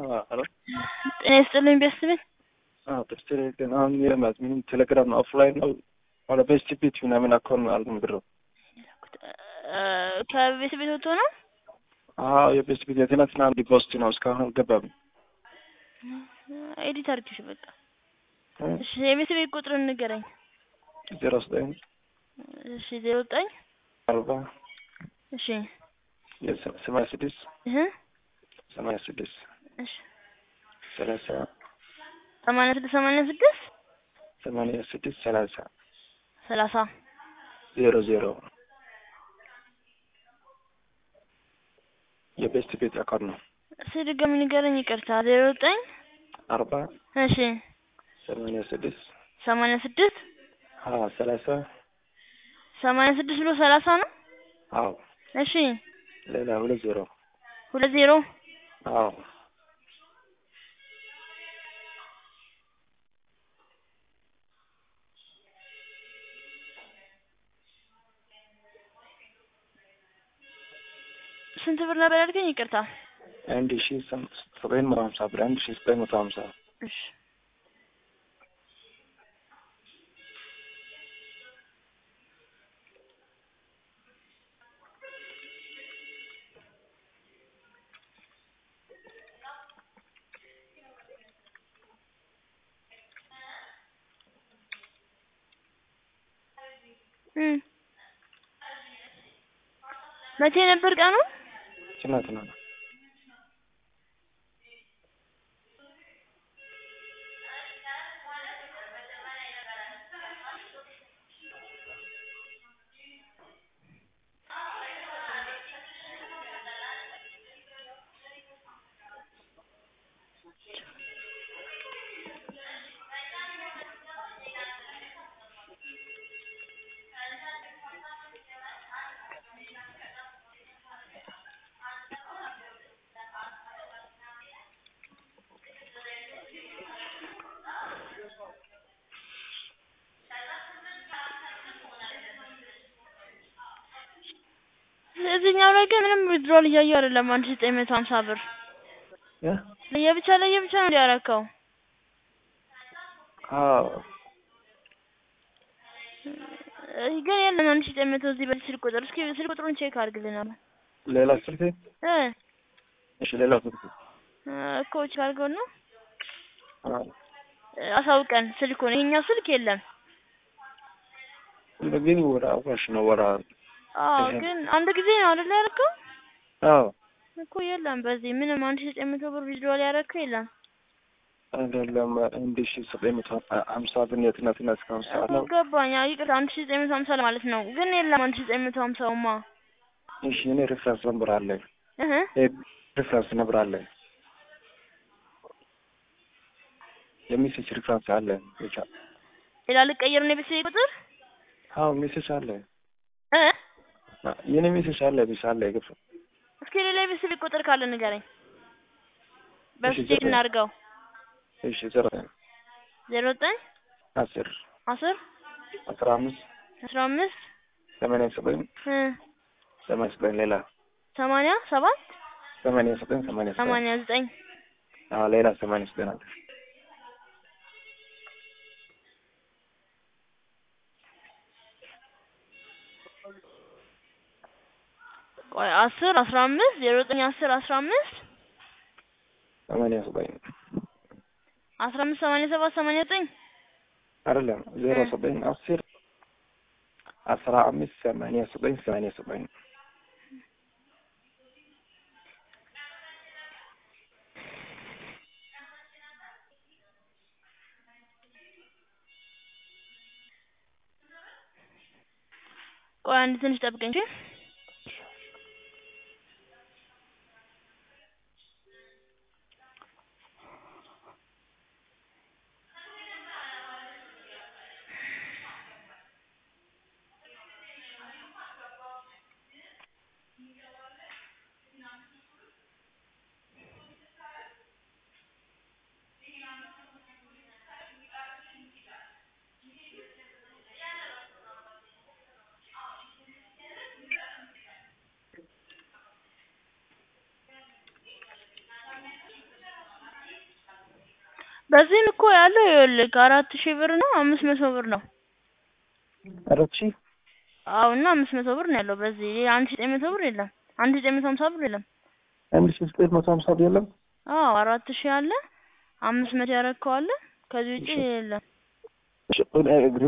ሄሎ ጤና ይስጥልኝ ቤተሰቤን ጥርስ ግን አሁን የለማት ምንም ቴሌግራም ኦፍላይን ነው ወደ ቤስት ቤት ምናምን አካውንት አልኩም ብሮ ከቤት ቤት ወጥቶ ነው አዎ የቤስት ቤት የትናንትና ዲፖስት ነው እስካሁን አልገባም ኤዲት አድርጊሽ በቃ እሺ የቤት ቤት ቁጥር ንገረኝ ዜሮ ዘጠኝ እሺ ዜሮ ዘጠኝ አርባ እሺ ሰማንያ ስድስት እህ ሰማንያ ስድስት እሺ ሰላሳ ሰማንያ ስድስት ሰማንያ ስድስት ሰማንያ ስድስት ሰላሳ ሰላሳ ዜሮ ዜሮ የቤስት ቤት አካውንት ነው እሺ ድጋሚ ንገረኝ ይቅርታ ዜሮ ዘጠኝ አርባ እሺ ሰማንያ ስድስት ሰማንያ ስድስት ሀያ ሰላሳ ሰማንያ ስድስት ብሎ ሰላሳ ነው አዎ እሺ ሌላ ሁለት ዜሮ ሁለት ዜሮ አዎ ስንት ብር ነበር ያልከኝ ይቅርታ አንድ ሺ ዘጠኝ መቶ ሀምሳ ብር አንድ ሺ ዘጠኝ መቶ ሀምሳ እሺ መቼ ነበር ቀኑ? ትናንት ነው። እዚህኛው ላይ ግን ምንም ዊዝድሮል እያየሁ አይደለም። አንድ ሺህ ዘጠኝ መቶ ሀምሳ ብር እ ለየብቻ ለየብቻ ነው እንዲያረከው አዎ ግን የለም አንድ ሺህ ዘጠኝ መቶ እዚህ በዚህ ስልክ ቁጥር እስኪ ስልክ ቁጥሩን ቼክ አድርግልናል ሌላ ስልክ እ እሺ ሌላ ስልክ እኮ ቼክ አድርገው ነው አዎ አሳውቀን ስልኩን ይሄኛው ስልክ የለም ግን ወደ አዋሽ ነው ወራ አዎ ግን አንድ ጊዜ ነው አይደል ያደረገው አዎ እኮ የለም በዚህ ምንም አንድ ሺህ ዘጠኝ መቶ ብር ዊዝድሮል ያደረገው የለም አይደለም አንድ ሺ ዘጠኝ መቶ ሀምሳ ብር የትናንትና እስከ ሀምሳ ነው ገባኝ ይቅርታ አንድ ሺህ ዘጠኝ መቶ ሀምሳ ማለት ነው ግን የለም አንድ ሺህ ዘጠኝ መቶ ሀምሳውማ እሺ እኔ ሬፍረንስ ነበር አለኝ እህ ሬፍረንስ ነበር አለኝ የሚሴጅ ሬፍረንስ አለ ብቻ ሌላ ልቀይር ነው የቤተሰቤ ቁጥር አዎ ሜሴጅ አለ እ የኔ ሜሴጅ አለ ብቻ አለ ግፍ እስኪ ሌላ የቤተሰቤ ቁጥር ካለ ንገረኝ በሱ እሺ፣ ቼክ ዘጠኝ እናድርገው እሺ ዘሮ ዜሮ ዘጠኝ አስር አስር አስራ አምስት አስራ አምስት ሰማንያ ዘጠኝ እ ሰማንያ ዘጠኝ ሌላ ሰማንያ ሰባት ሰማንያ ዘጠኝ ሰማንያ ዘጠኝ ሰማንያ ዘጠኝ አዎ ሌላ ሰማንያ ዘጠኝ አለ ቆይ አስር አስራ አምስት ዜሮ ዘጠኝ አስር አስራ አምስት ሰማንያ ዘጠኝ አስራ አምስት ሰማንያ ሰባት ሰማንያ ዘጠኝ አይደለም ዜሮ እ ዘጠኝ አስር አስራ አምስት ሰማንያ ዘጠኝ ሰማንያ ዘጠኝ ቆይ አንድ ትንሽ ጠብቀኝ እሺ በዚህም እኮ ያለው ይኸውልህ አራት ሺህ ብር ነው አምስት መቶ ብር ነው። አራት ሺህ አዎ እና አምስት መቶ ብር ነው ያለው በዚህ ሌላ አንድ ሺህ ዘጠኝ መቶ ብር የለም። አንድ ሺህ ዘጠኝ መቶ ሀምሳ ብር የለም። አንድ ሺህ ዘጠኝ መቶ ሀምሳ ብር የለም። አዎ አራት ሺህ አለ አምስት መቶ ያረከው አለ ከዚህ ውጪ የለም። እሺ